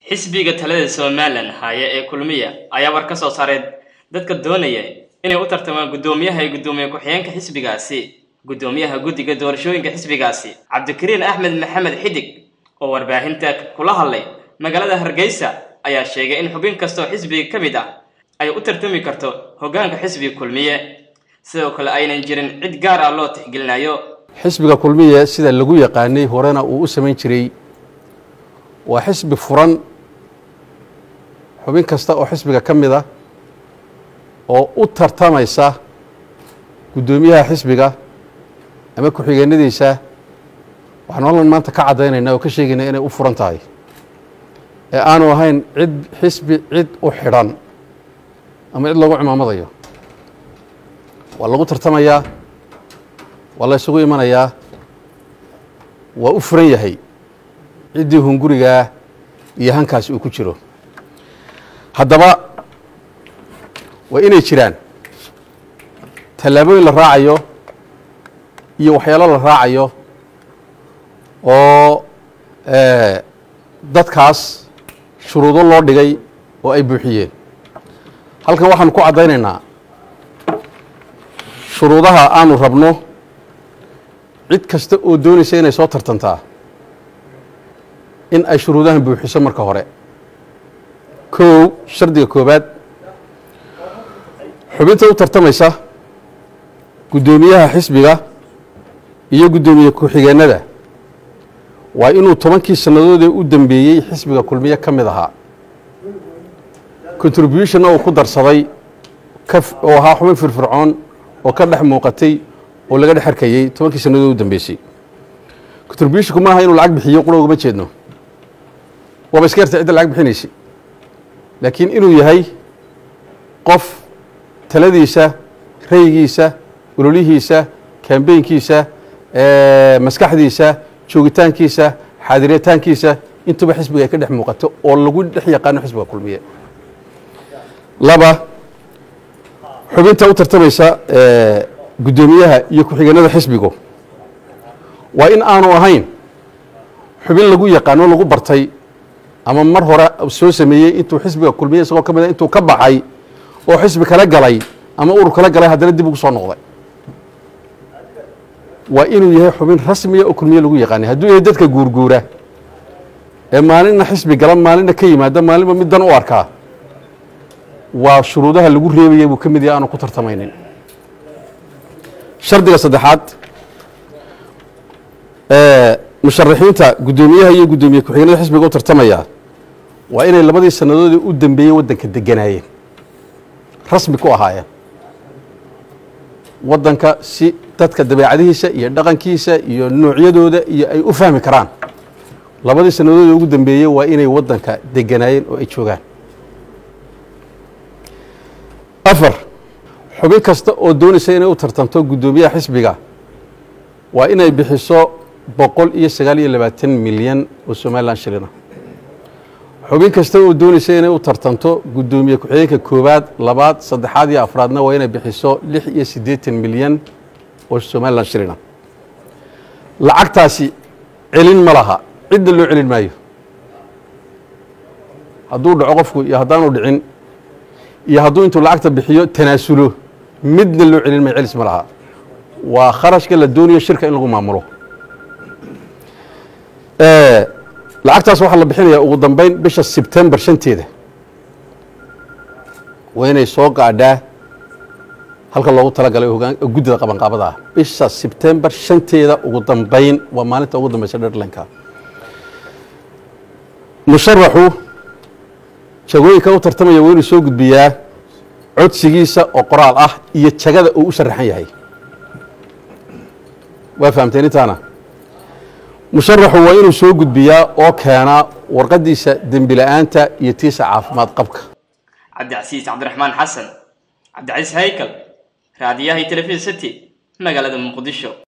xisbiga talada somalilan haya ee kulmiya ayaa war ka soo saaray dadka doonaya inay u tartamaan guddoomiyaha iyo guddoomiye ku-xigeenka xisbigaasi guddoomiyaha guddiga doorashooyinka xisbigaasi cabdikariin axmed maxamed xidig oo warbaahinta kula hadlay magaalada hargeysa ayaa sheegay in xubin kastoo xisbiga ka mid ah ay u tartami karto hoggaanka xisbiga kulmiye sidoo kale aynan jirin cid gaar ah loo tixgelinayo xisbiga kulmiye sida lagu yaqaanay horena uu u samayn jiray waa xisbi furan xubin kasta oo xisbiga ka mid a oo u tartamaysa guddoomiyaha xisbiga ama ku-xigeenadiisa waxaan hallan maanta ka caddaynaynaa oo ka sheegaynaa inay u furan tahay ee aanu ahayn cid xisbi cid u xidhan ama cid lagu cimaamadayo waa lagu tartamayaa waa la ysugu imanayaa waa u furan yahay ciddii hungurigaa iyo hankaasi uu ku jiro haddaba waa inay jiraan tallaabooyin la raacayo iyo waxyaalo la raacayo oo dadkaas shuruudo loo dhigay oo ay buuxiyeen halkan waxaanu ku caddaynaynaa shuruudaha aanu rabno cid kasta oo doonaysa inay soo tartantaa in ay shuruudahan buuxiso marka hore kow shardiga koobaad xubinta u tartamaysa guddoomiyaha xisbiga iyo guddoomiye ku-xigeenada waa inuu tobankii sannadoodee u dambeeyey xisbiga kulmiye ka mid ahaa contributionna uu ku darsaday oo ahaa xubin firfircoon oo ka dhex muuqatay oo laga dhex arkayey tobankii sannadood u dambeysay contributionku maaha inuu lacag bixiyo qura ugama jeedno waaba iska yarta cidda lacag bixinaysay laakiin inuu yahay qof taladiisa raygiisa ololihiisa kambeynkiisa maskaxdiisa joogitaankiisa xaadiritaankiisa intuba xisbiga ay ka dhex muuqato oo lagu dhex yaqaano xisbiga kulmiye laba xubinta u tartamaysa guddoomiyaha iyo ku-xigeenada xisbigu waa in aanu ahayn xubin lagu yaqaano lagu bartay ama mar hore soo sameeyey intuu xisbiga kulmiye isagoo ka mid a intuu ka baxay oo xisbi kala galay ama urur kala galay haddana dib ugu soo noqday waa inuu yahay xubin rasmiya oo kulmiye lagu yaqaanay hadduu yahay dadka guurguura ee maalinna xisbi gala maalinna ka yimaada maalinba mid dan u arkaa waa shuruudaha lagu reebaya buu ka mid yahay aanu ku tartamaynin shardiga saddexaad musharaxiinta guddoomiyaha iyo guddoomiye ku-xigeenada xisbiga u tartamaya waa inay labadii sannadoodii u dambeeyey waddanka deganaayeen rasmi ku ahaayeen waddanka si dadka dabeecadihiisa iyo dhaqankiisa iyo noocyadooda iyo ay u fahmi karaan labadii sannadoodii ugu dambeeyey waa inay waddanka deganaayeen oo ay joogaan afar xubin kasta oo doonaysa inay u tartamto guddoomiyaha xisbiga waa inay bixiso boqol iyo sagaal iyo labaatan milyan oo somalilan shilina xubin kasta oo doonaysa inay u tartanto guddoomiye ku-xigeenka koowaad labaad saddexaad iyo afraadna waa inay bixiso lix iyo siddeetan milyan oo somalilan shilina lacagtaasi celin ma laha cidda loo celin maayo hadduu dhaco qofku iyo haddaanu dhicin iyo hadduu intuu lacagta bixiyo tanaasulo midna loo celin maayo celis ma laha waa kharashka la doonayo shirka in lagu maamulo lacagtaas waxaa la bixinayaa ugu dambeyn bisha sebtembar shanteeda waa inay soo gaadhaa halka loogu talagalay guddida qabanqaabada ah bisha sebtembar shanteeda ugu dambeyn waa maalinta ugu dambeysa dherlanka musharaxu jagooyinka u tartamaya waa inuu soo gudbiyaa codsigiisa oo qoraal ah iyo jagada uu u sharaxan yahay waa fahamteen intaana musharaxu waa inuu soo gudbiyaa oo keenaa warqaddiisa dembi la-aanta iyo tiisa caafimaad qabka cabdicasiis cabdiraxmaan xasan cabdicasiis haykal raadiyaha iyo telefishin city magaalada muqdisho